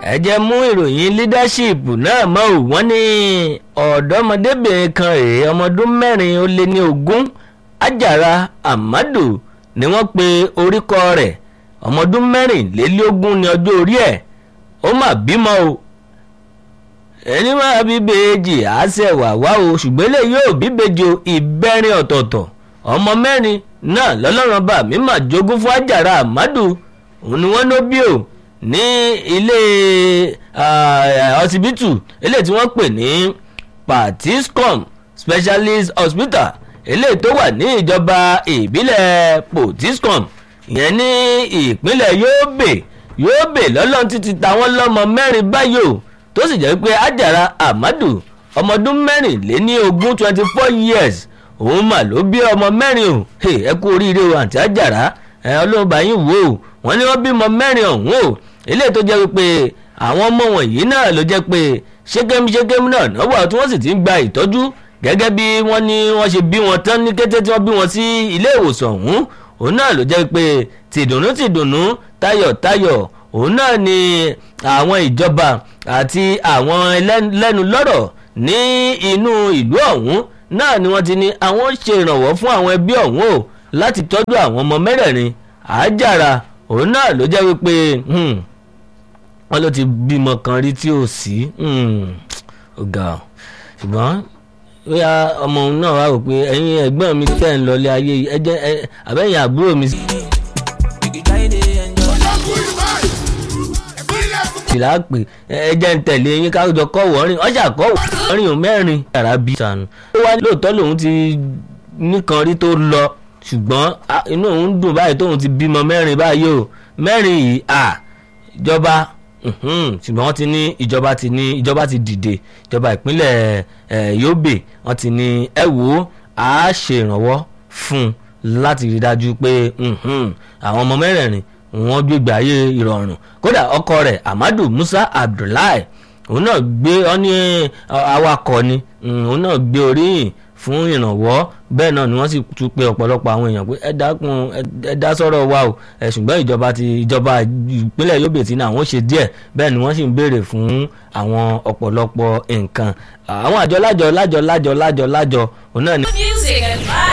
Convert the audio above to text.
ẹ jẹ́ mú ìròyìn leadership náà mọ́ ò wọ́n ní ọ̀dọ́mọdébìnrin kan rèé ọmọ ọdún mẹ́rin ó lé ní ogún Àjàrà Amadu ni wọ́n pe oríkọ rẹ̀ ọmọ ọdún mẹ́rìnlélógún ní ọjọ́ orí ẹ̀ ó mà bímọ o ẹni máa bí bèèjì àṣẹ wà wá o ṣùgbọ́n lè yóò bí bèjì o ìbẹ́rin ọ̀tọ̀ọ̀tọ̀ ọmọ mẹ́rin náà lọ́lọ́run bá mi mà jogún fún Àjàrà Amadu òun ni wọ́n ló bí o ní ilé ọsibítù ilé tí wọ́n pè ní Patiscom Specialist Hospital ilé tó wà ní ìjọba ìbílẹ̀ Potiscom ìyẹn ní ìpínlẹ̀ Yobe Yobe lọ́lọ́run títí táwọn lọ́mọ mẹ́rin báyìí o tó sì jẹ́ pé Àjàrà Amadu ọmọ ọdún mẹ́rìnléní ogún twenty four years òun mà ló bí ọmọ mẹ́rin o ẹ kú oríire o àǹtí Àjàrà ẹ ọlọ́ọ̀bá yín wò ó wọ́n ní wọ́n bímọ mẹ́rin ọ̀hún o eléyìí tó jẹ́ pé àwọn ọmọ wọ̀nyí náà ló jẹ́ pé ṣékémù ṣékémù náà náà wà tí wọ́n sì ti ń gba ìtọ́jú gẹ́gẹ́ bí wọ́n ní wọ́n ṣe bí wọn tán ní kété tí wọ́n bí wọn sí ilé ìwòsàn ọ̀hún òun náà ló jẹ́ pé tìdùnnú tìdùnnú tayọ̀tayọ̀ òun náà ni àwọn ìjọba àti àwọn lẹ́nu lọ́rọ̀ ní inú ìlú ọ̀hún náà ni wọ́n ti ní àwọn ṣe ìrànwọ́ fún àwọn ẹbí ọ̀hún o láti tọ́jú àwọn ọmọ mẹ́rẹ̀ẹ̀rin Àjàrà òun náà ló jẹ́ wípé wọ́n ló ti bímọ kan rí tí ò sí ọ̀gá ṣùgbọ́n bóyá ọmọ òun náà wá rò pé ẹ̀yin ẹ̀gbọ́n mi tẹ̀ ń lọlé ayé ẹ jẹ́ àbẹ́yìn àbúrò mi. ìlà pè ẹ jẹ́ ń tẹ̀lé yín kájọ kọ́ wọ́ọ́rìn ọjà kọ́ wọ́ọ́rìn mẹ́rin yàrá bí sànù. ó wá lóòótọ́ lòun ti nìkan rí tó lọ ṣùgbọ́n inú òun dùn báyìí tóun ti bímọ mẹ́rin báyìí o mẹ́rin yìí à ìjọba ṣùgbọ́n wọ́n ti ní ìjọba ti ní ìjọba ti dìde ìjọba ìpínlẹ̀ Yobe wọ́n ti ní ẹ wò ó a ṣe ìrànwọ́ fún un láti rí dájú pé àwọn ọmọ mẹ́rẹ̀ẹ̀rin wọ́n gbégbé ayé ìrọ̀rùn kódà ọkọ rẹ̀ Amadu Musa Abdullahi òun náà gbé ọ ní awakọ̀ ni òun náà gbé oríyìn fún ìrànwọ́ bẹ́ẹ̀ náà ni wọ́n sì tún pe ọ̀pọ̀lọpọ̀ àwọn èèyàn pé ẹ dákun ẹ dá sọ́rọ̀ wa o ẹ ṣùgbọ́n ìjọba ti ìjọba ìpínlẹ̀ Yobe ti ní àwọn ṣe díẹ̀ bẹ́ẹ̀ ni wọ́n sì ń béèrè fún àwọn ọ̀pọ̀lọpọ̀ nǹkan àwọn àjọ lájọ lájọ lájọ lájọ lájọ òun náà ni. music and vibes.